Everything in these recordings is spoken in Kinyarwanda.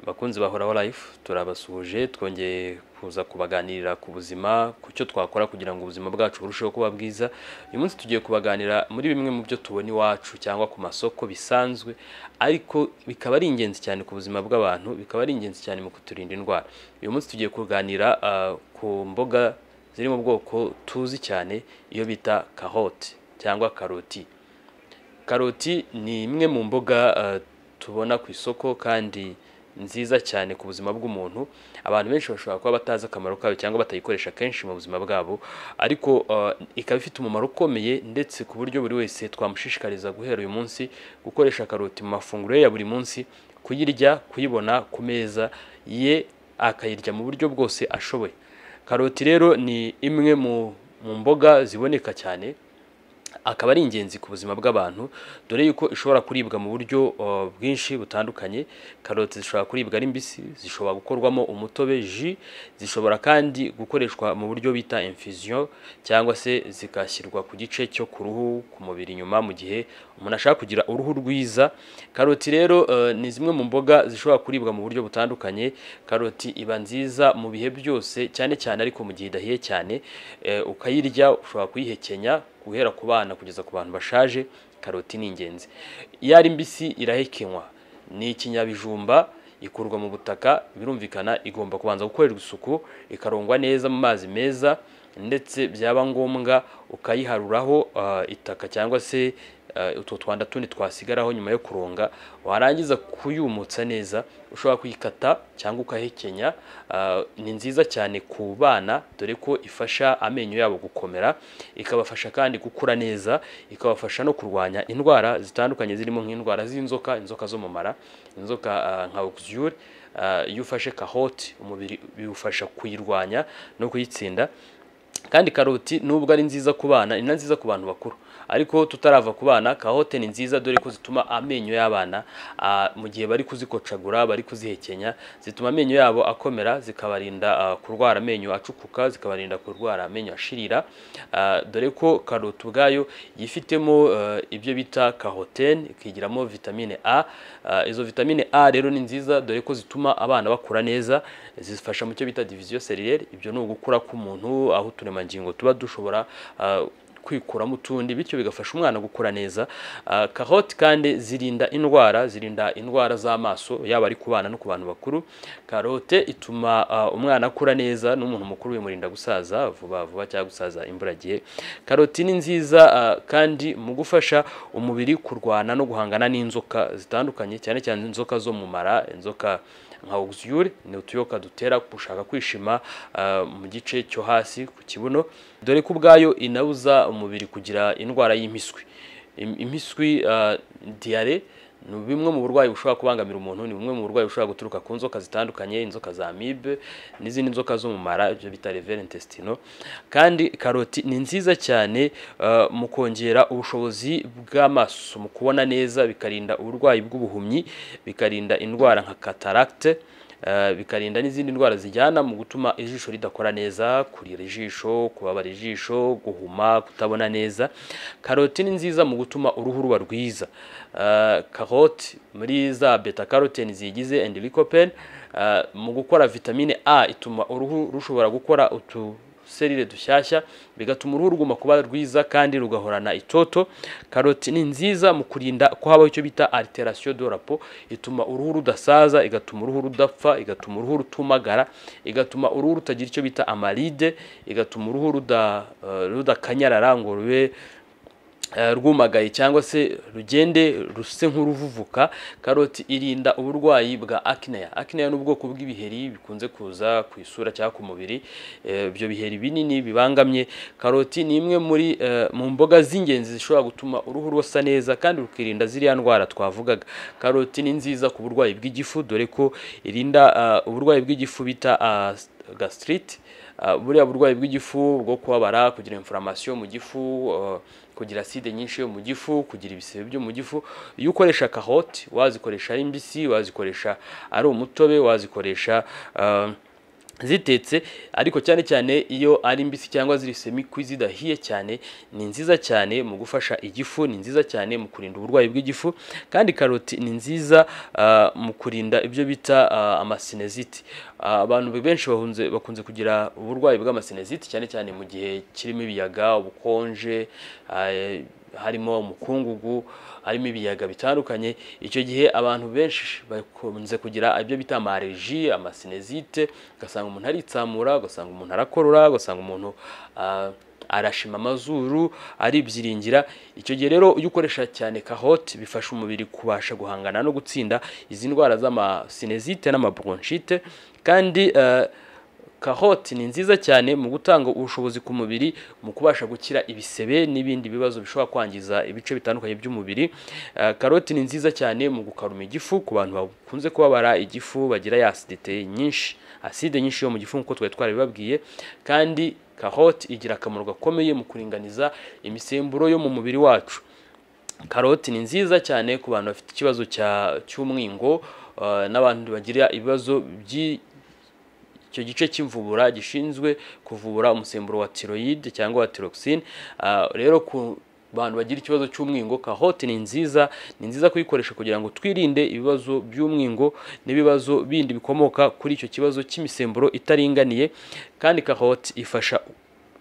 bakunzi bahoraho life turabasuhuje twongeye kuza kubaganirira ku buzima ku cyo twakora kugira ngo ubuzima bwacu burusheho kuba bwiza uyu munsi tugiye kubaganira muri bimwe mu byo tubona iwacu cyangwa ku masoko bisanzwe ariko bikaba ari ingenzi cyane ku buzima bw'abantu bikaba ari ingenzi cyane mu kuturinda indwara uyu munsi tugiye kuganira ah, ku mboga ziri mu bwoko tuzi cyane iyo bita kahote cyangwa karoti karoti ni imwe mu mboga eh, tubona ku isoko kandi nziza cyane ku buzima bw'umuntu abantu benshi bashobora kuba batazi akamaro kayo cyangwa batayikoresha kenshi mu buzima bwabo ariko eh, ikaba ifite umumaro ukomeye ndetse ku buryo buri wese twamushishikariza guhera uyu munsi gukoresha karoti mu mafunguro ye ya buri munsi kuyirya kuyibona ku meza ye akayirya mu buryo bwose ashoboye karoti rero ni imwe mu mu mboga ziboneka cyane akaba ari ingenzi ku buzima bw'abantu dore yuko ishobora kuribwa mu buryo uh, bwinshi butandukanye karoti zishobora kuribwa ari mbisi zishobora gukorwamo umutobe ji zishobora kandi gukoreshwa mu buryo bita infusion cyangwa se zigashyirwa ku gice cyo ku ruhu ku mubiri inyuma mu gihe umuntu ashaka kugira uruhu rwiza karoti rero uh, ni zimwe mu mboga zishobora kuribwa mu buryo butandukanye karoti iba nziza mu bihe byose cyane cyane ariko mu gihe idahiye cyane eh, ukayirya ushobora kuyihekenya guhera ku bana kugeza ku bantu bashaje karoti ni ingenzi iyo ari mbisi irahekenywa ni ikinyabijumba ikurwa mu butaka birumvikana igomba kubanza gukorerwa isuku ikarongwa neza mu mazi meza ndetse byaba ngombwa ukayiharuraho ah, itaka cyangwa se ah, utwo twanda tundi twasigaraho nyuma yo kuronga warangiza kuyumutsa neza ushobora kuyikata cyangwa ukahekenya ah, ni nziza cyane ku bana dore ko ifasha amenyo yabo gukomera ikabafasha kandi gukura neza ikabafasha no kurwanya indwara zitandukanye zirimo nk'indwara z'inzoka inzoka zo mu mara inzoka ah, nka oxyure iyo ufashe kahoti umubiri biwufasha kuyirwanya no kuyitsinda kandi karoti nubwo ari nziza ku bana ni na nziza ku bantu bakuru ariko tutarava ku bana kahote ni nziza dore ko zituma amenyo y'abana ah, mu gihe bari kuzikocagura bari kuzihekenya zituma amenyo yabo akomera zikabarinda ah, kurwara amenyo acukuka zikabarinda kurwara amenyo ashirira ah, dore ko karoti ubwayo yifitemo eh, ibyo bita kahotene ikigiramo vitamine a Ah, izo vitamine a rero ni nziza dore ko zituma abana bakura neza zifasha mu cyo bita diviziyo serire ibyo ni ugukura k'umuntu aho uturemangingo tuba dushobora ah, kwikuramo utundi bityo bigafasha umwana gukura neza Ah, karoti kandi zirinda indwara zirinda indwara z'amaso yaba ari ku bana no ku bantu bakuru karote ituma ah, umwana akura neza n'umuntu mukuru bimurinda gusaza vuba vuba cyangwa gusaza imburagihe karoti ni nziza ah, kandi mu gufasha umubiri kurwana no guhangana n'inzoka zitandukanye cyane cyane inzoka zo mu mara inzoka nka oxyure ni utuyoka dutera gushaka kwishima ah, mu gice cyo hasi ku kibuno dore ko ubwayo inabuza umubiri kugira indwara y'impiswi Im- impiswi ah, diyare ni bimwe mu burwayi bushobora kubangamira umuntu ni bumwe mu burwayi bushobora guturuka ku nzoka zitandukanye inzoka za amibe n'izindi nzoka zo mu mara ibyo bita revere intestino kandi karoti ni nziza cyane ah, mu kongera ubushobozi bw'amaso mu kubona neza bikarinda uburwayi bw'ubuhumyi bikarinda indwara nka cataracte eh, bikarinda n'izindi ndwara zijyana mu gutuma ijisho ridakora neza kurira ijisho kubabara ijisho guhuma kutabona neza karoti ni nziza mu gutuma uruhu ruba rwiza Eh, karoti muri za beta carotene ziyigize and lycopene eh, mu gukora vitamine a ituma uruhu rushobora gukora utu serire dushyashya bigatuma uruhu ruguma kuba rwiza kandi rugahorana itoto karoti ni nziza mu kurinda ko habaho icyo bita alteration de rapo ituma uruhu rudasaza igatuma uruhu rudapfa igatuma uruhu rutumagara igatuma uruhu rutagira icyo bita amaride igatuma uruhu ruda, eh, rudakanyarara ngo rube eh, rwumagaye cyangwa se rugende ruse nk'uruvuvuka karoti irinda uburwayi bwa akineya akineya ni ubwoko bw'ibiheri bikunze kuza ku isura cyangwa ku mubiri Eh, ibyo biheri binini bibangamye karoti ni imwe muri eh, mu mboga z'ingenzi zishobora gutuma uruhu rusa neza kandi rukirinda ziriya ndwara twavugaga karoti ni nziza ku burwayi bw'igifu dore ko irinda ah, uburwayi bw'igifu bita ah, gastrite Ah, buriya burwayi bw'igifu bwo kubabara kugira inflammation mu gifu ah, kugira acide nyinshi yo mu gifu kugira ibisebe byo mu gifu iyo ukoresha kahote wazikoresha ari mbisi wazikoresha ari umutobe wazikoresha ah, zitetse ariko cyane cyane iyo ari mbisi cyangwa ziri semikwi zidahiye cyane ni nziza cyane mu gufasha igifu ni nziza cyane mu kurinda uburwayi bw'igifu kandi karoti ni nziza ah, mu kurinda ibyo bita ah, amasineziti Ah, abantu benshi bahunze bakunze kugira uburwayi bw'amasineziti cyane cyane mu gihe kirimo ibiyaga ubukonje ah, harimo umukungugu harimo ibiyaga bitandukanye icyo gihe abantu benshi bakunze kugira ibyo bita amareji amasinezite ugasanga umuntu aritsamura ugasanga umuntu arakorora ugasanga umuntu ah, arashima amazuru aribyiringira icyo gihe rero iyo ukoresha cyane kahoti bifasha umubiri kubasha guhangana no gutsinda izi ndwara z'amasinezite n'amabronchite kandi ah, Karoti ni nziza cyane mu gutanga ubushobozi ku mubiri mu kubasha gukira ibisebe n'ibindi bibazo bishobora kwangiza ibice bitandukanye by'umubiri. Eh, Karoti ni nziza cyane mu gukaruma igifu ku bantu bakunze kubabara igifu bagira ya acidite nyinshi, acide nyinshi yo mu gifu nk'uko twari twarabibabwiye kandi karoti igira akamaro gakomeye mu kuringaniza imisemburo yo mu mubiri wacu. Karoti ni nziza cyane ku bantu bafite ikibazo cya- cy'umwingo eh, n'abantu bagira ibibazo by'i icyo gice cy'imvubura gishinzwe kuvura umusemburo wa tiroyide cyangwa wa tiroxine Ah, rero ku bantu bagira ikibazo cy'umwingo kahote ni nziza ni nziza kuyikoresha kugira ngo twirinde ibibazo by'umwingo n'ibibazo bindi bikomoka kuri icyo kibazo cy'imisemburo itaringaniye kandi kahote ifasha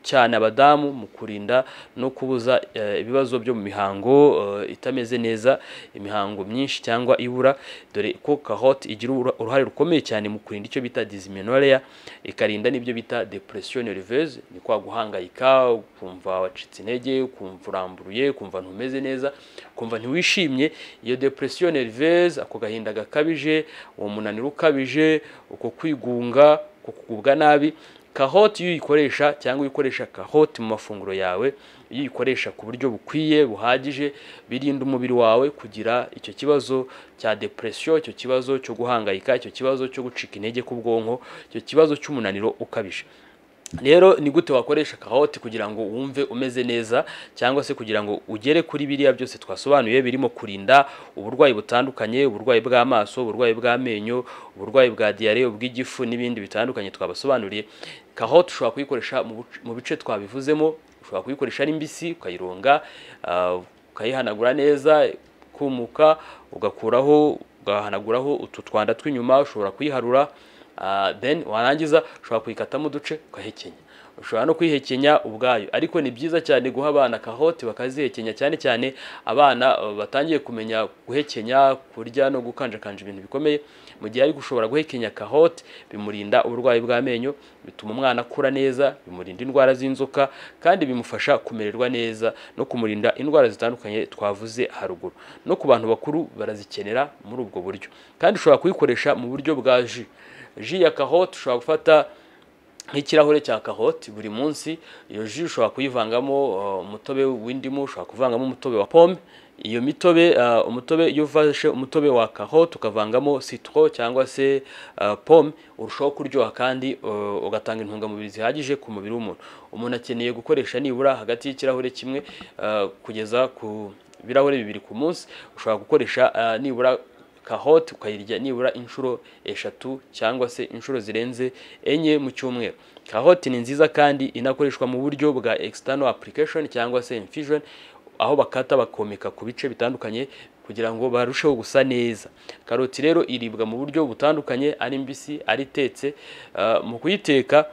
cyane abadamu mu kurinda no kubuza eh, ibibazo byo mu mihango eh, itameze neza imihango myinshi cyangwa ibura dore ko kahote igira ura- uruhare rukomeye cyane mu kurinda icyo bita dysmenorrhea ikarinda n'ibyo bita depression nerveuse ni kwa guhangayika kumva wacitse intege kumva uramburuye kumva ntumeze neza kumva ntiwishimye iyo depression nerveuse ako gahinda gakabije uwo munaniro ukabije uko kwigunga uko kugubwa nabi kahoti iyo uyikoresha cyangwa iyo ukoresha kahoti mu mafunguro yawe iyo uyikoresha ku buryo bukwiye buhagije birinda umubiri wawe kugira icyo kibazo cya depression icyo kibazo cyo guhangayika icyo kibazo cyo gucika intege k'ubwonko icyo kibazo cy'umunaniro ukabije rero ni gute wakoresha kahoti kugira ngo wumve umeze neza cyangwa se kugira ngo ugere kuri biriya byose twasobanuye birimo kurinda uburwayi butandukanye uburwayi bw'amaso uburwayi bw'amenyo uburwayi bwa diyare ubw'igifu n'ibindi bitandukanye twabasobanuriye kahoti ushobora kuyikoresha mu buc- mu bice twabivuzemo ushobora kuyikoresha ari mbisi ukayironga ah, ukayihanagura neza kumuka ugakuraho ugahanaguraho utu twanda tw'inyuma ushobora kuyiharura ah, then warangiza ushobora kuyikatamo uduce ukahekenya ushobora no kuyihekenya ubwayo ariko ni byiza cyane guha abana kahoti bakazihekenya cyane cyane abana eh, batangiye kumenya guhekenya kurya no gukanjakanja ibintu bikomeye mu gihe ari gushobora guhekenya kahoti bimurinda uburwayi bw'amenyo bituma umwana akura neza bimurinda indwara z'inzoka kandi bimufasha kumererwa neza no kumurinda indwara zitandukanye twavuze haruguru no ku bantu bakuru barazikenera muri ubwo buryo kandi ushobora kuyikoresha mu buryo bwa ji ji ya kahoti ushobora gufata nk'ikirahure cya kahoti buri munsi iyo ji ushobora kuyivangamo uh, umutobe w'indimu ushobora kuvangamo umutobe wa pome iyo mitobe uh, umutobe iyo ufashe umutobe wa kahoti ukavangamo citro cyangwa se uh, pome urushaho kuryoha kandi uh, ugatanga intungamubiri zihagije ku mubiri w'umuntu umuntu akeneye gukoresha nibura hagati y'ikirahure kimwe uh, kugeza ku ibirahure bibiri ku munsi ushobora gukoresha uh, nibura kahote ukayirya nibura inshuro eshatu cyangwa se inshuro zirenze enye mu cyumweru kahote ni nziza kandi inakoreshwa mu buryo bwa external application cyangwa se infusion aho bakata bakomeka ku bice bitandukanye kugira ngo barusheho gusa neza karoti rero iribwa mu buryo butandukanye ari mbisi ari itetse Ah, mu kuyiteka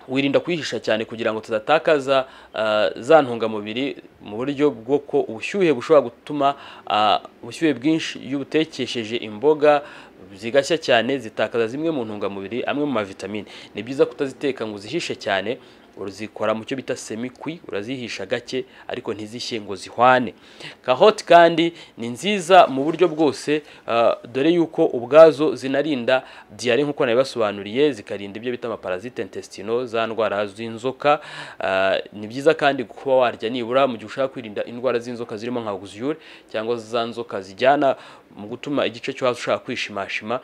wirinda kwihisha cyane kugira ngo tudatakaza ah, za ntungamubiri mu buryo bwo ko ubushyuhe bushobora gutuma ah, ubushyuhe bwinshi iyo ubutekesheje imboga zigashya cyane zitakaza zimwe mu ntungamubiri amwe mu mavitamine ni byiza kutaziteka ngo uzihishe cyane urazikora mu cyo bita semikwi urazihisha gake ariko ntizishye ngo zihwane kahoti kandi ni nziza mu buryo bwose ah, dore yuko ubwazo zinarinda diyare nk'uko nabibasobanuriye zikarinda ibyo bita amaparasite intestino za ndwara z'inzoka ah, ni byiza kandi kuba warya nibura mu gihe ushaka kwirinda indwara z'inzoka zirimo nka guziyure cyangwa za nzoka zijyana mu gutuma igice cyo hasi ushaka kwishimashima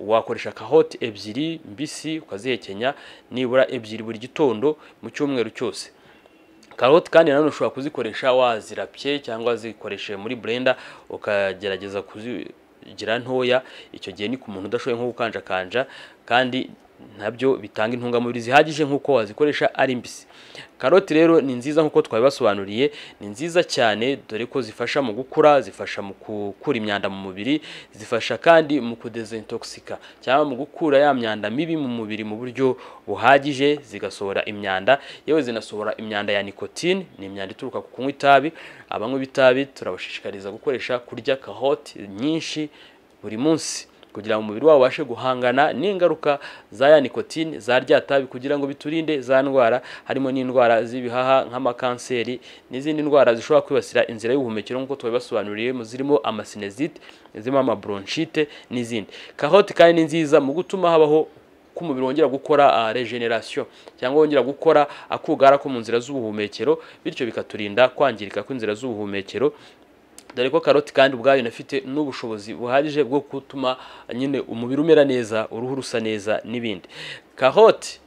wakoresha kahoti ebyiri mbisi ukazihekenya nibura ebyiri buri gitondo mu cyumweru cyose karoti kandi nanone ushobora kuzikoresha wazirapye cyangwa zikoresheje muri blender ukagerageza kuzigira ntoya icyo gihe ni ku muntu udashoboye nko gukanjakanja kandi nabyo bitanga intungamubiri zihagije nk'uko wazikoresha ari mbisi karoti rero ni nziza nk'uko twabibasobanuriye ni nziza cyane dore ko zifasha mu gukura zifasha mu gukura imyanda mu mubiri zifasha kandi mu kudezintoxika cyangwa mu gukura ya myanda mibi mu mubiri mu buryo buhagije zigasohora imyanda yewe zinasohora imyanda ya nikotine ni imyanda ituruka ku kunywa itabi abanywa b'itabi turabashishikariza gukoresha kurya karoti nyinshi buri munsi kugira ngo umubiri wabo ubashe guhangana n'ingaruka za ya nikotine za rya tabi kugira ngo biturinde za ndwara harimo n'indwara z'ibihaha nk'amakanseri n'izindi ndwara zishobora kwibasira inzira y'ubuhumekero nk'uko tubibasobanuriye zirimo amasinezite zirimo amabronchite n'izindi karoti kandi ni nziza mu gutuma habaho ko umubiri wongera gukora regeneration cyangwa wongera gukora akugara ko mu nzira z'ubuhumekero bityo bikaturinda kwangirika kw'inzira z'ubuhumekero dore ko karoti kandi ubwayo inafite n'ubushobozi buhagije bwo gutuma nyine umubiri umera neza uruhu rusa neza n'ibindi karoti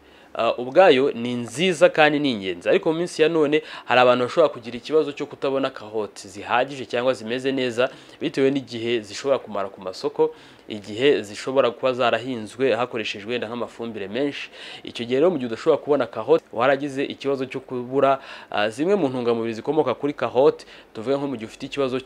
ubwayo ni nziza kandi ni ingenzi ariko mu minsi ya none hari abantu bashobora kugira ikibazo cyo kutabona karoti zihagije cyangwa zimeze neza bitewe n'igihe zishobora kumara ku masoko igihe zishobora kuba zarahinzwe hakoreshejwe wenda nk'amafumbire menshi icyo gihe rero mu gihe udashobora kubona kahote waragize ikibazo cyo kubura zimwe mu ntungamubiri zikomoka kuri kahote tuvuge nko mu gihe ufite ikibazo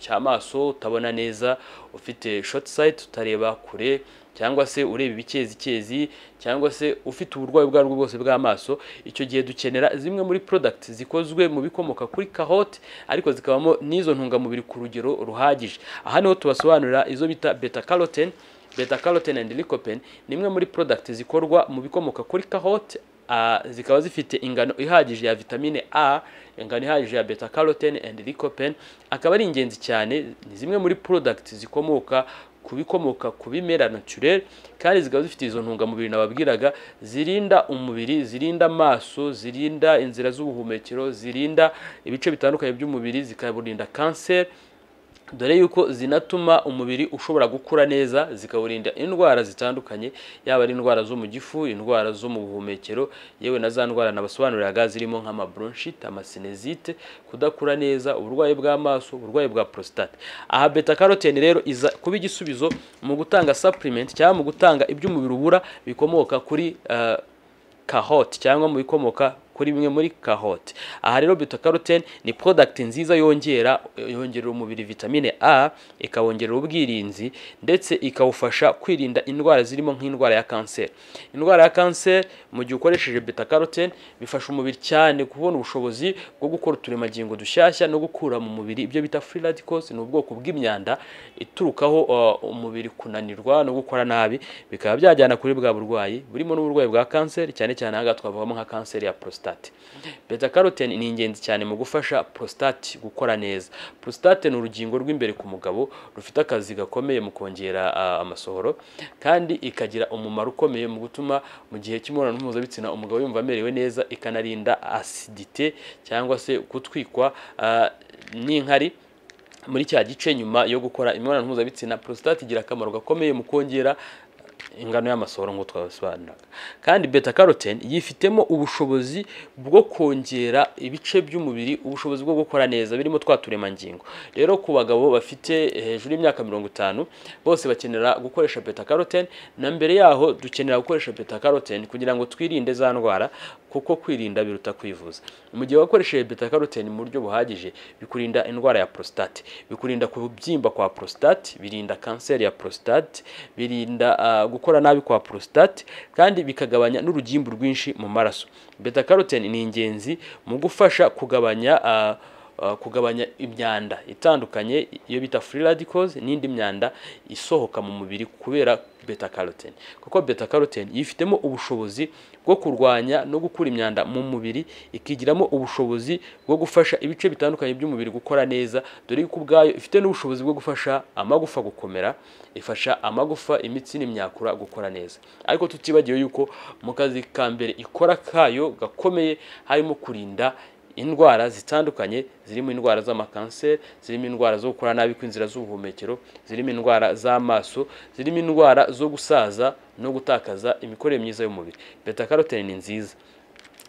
cy'amaso utabona neza ufite shoti sayiti utareba kure cyangwa se ureba ibikezikezi cyangwa se ufite uburwayi ubwo aribwo bwose bw'amaso icyo gihe dukenera zimwe muri porodagiti zikozwe mu bikomoka kuri kahote ariko zikabamo n'izo ntungamubiri ku rugero ruhagije aha niho tubasobanurira izo bita beta carotene beta carotene and lycopene ni imwe muri porodagiti zikorwa mu bikomoka kuri kahote zikaba zifite ingano ihagije ya vitamine a ingano ihagije ya beta carotene and lycopene akaba ari ingenzi cyane ni zimwe muri porodagiti zikomoka ku bikomoka ku bimera naturel kandi zikaba zifite izo ntungamubiri nababwiraga zirinda umubiri zirinda amaso zirinda inzira z'ubuhumekero zirinda ibice bitandukanye by'umubiri zikaburinda kanseri dore yuko zinatuma umubiri ushobora gukura neza zikawurinda indwara zitandukanye yaba ari indwara zo mu gifu indwara zo mu buhumekero yewe na za ndwara nabasobanuriraga zirimo nk'amabronchite amasinezite kudakura neza uburwayi bw'amaso uburwayi bwa prostate aha beta carotene rero iza kuba igisubizo mu gutanga supplement cyangwa mu gutanga ibyo umubiri ubura bikomoka kuri uh, kahote cyangwa mu bikomoka kuri bimwe muri kahote aha rero betakarotene ni product nziza yongera yongerera umubiri vitamine a ikawongerera ubwirinzi ndetse ikawufasha kwirinda indwara zirimo nk'indwara ya kanseri indwara ya kanseri mu gihe ukoresheje betakarotene bifasha umubiri cyane kubona ubushobozi bwo gukora uturemangingo dushyashya no gukura mu mubiri ibyo bita free radicals ni ubwoko bw'imyanda iturukaho uh, umubiri kunanirwa no gukora nabi bikaba byajyana kuri bwa burwayi burimo n'uburwayi bwa kanseri cyane cyane aha twavugamo nka kanseri ya prostate beta carotene ni ingenzi cyane mu gufasha prostate gukora neza prostate ni urugingo rw'imbere ku mugabo rufite akazi gakomeye mu kongera amasohoro kandi ikagira umumaro ukomeye mu gutuma mu gihe cy'imibonano mpuzabitsina umugabo yumva amerewe neza ikanarinda asidite cyangwa se gutwikwa n'inkari muri cya gice nyuma yo gukora imibonano mpuzabitsina prostate igira akamaro gakomeye mu kongera ingano y'amasohoro nk'uko twabisobanuraga kandi beta carotene yifitemo ubushobozi bwo kongera ibice by'umubiri ubushobozi bwo gukora neza birimo twa turemangingo rero ku bagabo bafite hejuru y'imyaka mirongo itanu bose bakenera gukoresha beta carotene na mbere yaho dukenera gukoresha beta carotene kugira ngo twirinde za ndwara kuko kwirinda biruta kwivuza mu gihe wakoresheje beta carotene mu buryo buhagije bikurinda indwara ya prostate bikurinda kubyimba kwa prostate birinda kanseri ya prostate birinda uh, gukora nabi kwa prostate kandi bikagabanya n'urugimbu rwinshi mu maraso beta carotene ni ingenzi mu gufasha kugabanya uh, kugabanya imyanda itandukanye iyo bita free radicals n'indi myanda isohoka mu mubiri kubera beta carotene kuko beta carotene yifitemo ubushobozi bwo kurwanya no gukura imyanda mu mubiri ikigiramo ubushobozi bwo gufasha ibice bitandukanye by'umubiri gukora neza dore yuko ubwayo ifite n'ubushobozi bwo gufasha amagufa gukomera ifasha amagufa imitsi n'imyakura gukora neza ariko tutibagiwe yuko mu kazi ka mbere ikora kayo gakomeye harimo kurinda indwara zitandukanye zirimo indwara z'amakanseri zirimo indwara zo gukora nabi kw'inzira z'ubuhumekero zirimo indwara z'amaso zirimo indwara zo gusaza no gutakaza imikorere myiza y'umubiri beta carotene ni nziza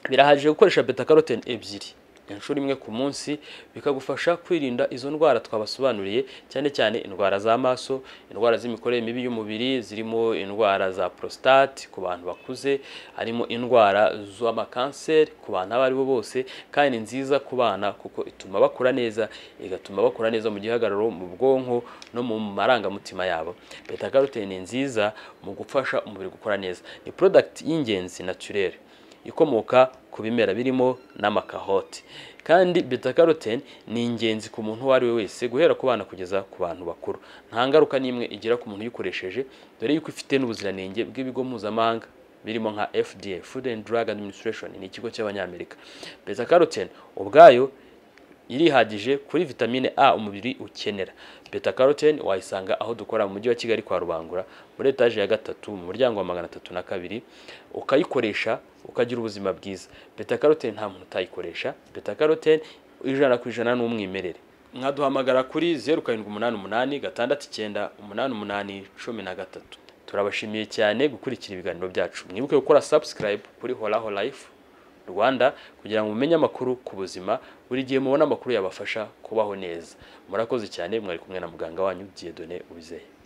birahagije gukoresha beta carotene ebyiri inshuro imwe ku munsi bikagufasha kwirinda izo ndwara twabasobanuriye cyane cyane indwara z'amaso indwara z'imikorere mibi y'umubiri zirimo indwara za prostate ku bantu bakuze harimo indwara z'amakanseri ku bantu abo aribo bose kandi ni nziza ku bana kuko ituma bakura neza igatuma bakura neza mu gihagararo mu bwonko no mu marangamutima yabo beta carotene ni nziza mu gufasha umubiri gukora neza ni product y'ingenzi naturelle ikomoka ku bimera birimo n'amakahoti kandi beta carotene ni ingenzi ku muntu uwo ari we wese guhera ku bana kugeza ku bantu bakuru nta ngaruka n'imwe igira ku muntu uyikoresheje dore yuko ifite n'ubuziranenge bw'ibigo mpuzamahanga birimo nka FDA Food and Drug Administration ni ikigo cy'abanyamerika beta carotene ubwayo irihagije kuri vitamine A umubiri ukenera beta carotene wayisanga aho dukora mu mujyi wa Kigali kwa Rubangura muri etaje ya gatatu mu muryango wa magana atatu na kabiri ukayikoresha ukagira ubuzima bwiza beta carotene nta muntu utayikoresha beta carotene ijana ku ijana ni umwimerere mwaduhamagara kuri zeru karindwi umunani umunani gatandatu icyenda umunani umunani cumi na gatatu turabashimiye cyane gukurikira ibiganiro byacu mwibuke gukora subscribe kuri horaho life rwanda kugira ngo mumenye amakuru ku buzima buri gihe mubona amakuru yabafasha kubaho neza murakoze cyane mwari kumwe na muganga wanyu byedone ubizeye